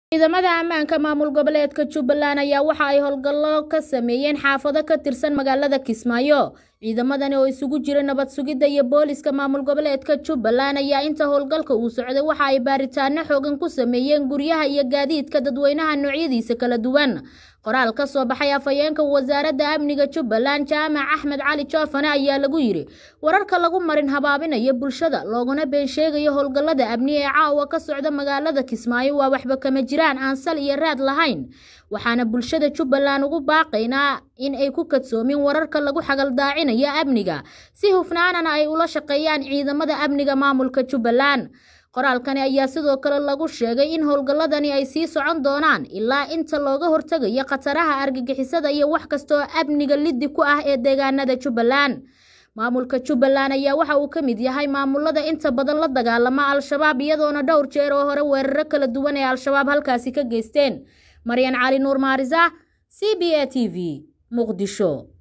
ciidamada ammaanka maamul goboleedka jubbaland ayaa waxa ay howlgallo ka sameeyeen xaafado ka tirsan magaalada kismaayo ciidamadani oo isugu jira nabad sugidda iyo booliska maamul goboleedka jubbaland ayaa inta howlgalka uu socday waxa ay baaritaano xoogan ku sameeyeen guryaha iyo gaadiidka dadweynaha noocyadiisa kala duwan qoraal ka soo baxay afhayeenka wasaaradda amniga jubbaland jaamac axmed cali joofane ayaa lagu yidhi wararka lagu marin habaabinayo bulshada looguna been sheegayo howlgallada amni ee caawa ka socda magaalada kismaayo waa waxba kama jiraan aan sal iyo raad lahayn waxaana bulshada jubbaland ugu baaqaynaa in ay ku kadsoomin wararka lagu xagaldaacinayo amniga si hufnaanana ay ula shaqeeyaan ciidamada amniga maamulka jubbaland qoraalkani ayaa sidoo kale lagu sheegay in howlgalladani ay sii socon doonaan ilaa inta looga hortegayo khataraha argagixisada iyo wax kastoo amniga liddi ku ah ee deegaanada jubbaland maamulka jubbaland ayaa waxa uu ka mid yahay maamulada inta badan la dagaalama al-shabaab iyadoona dhowr jeer oo hore weeraro kala duwan ee al-shabaab halkaasi ka geysteen maryan cali nuur maarisa c b a t v muqdisho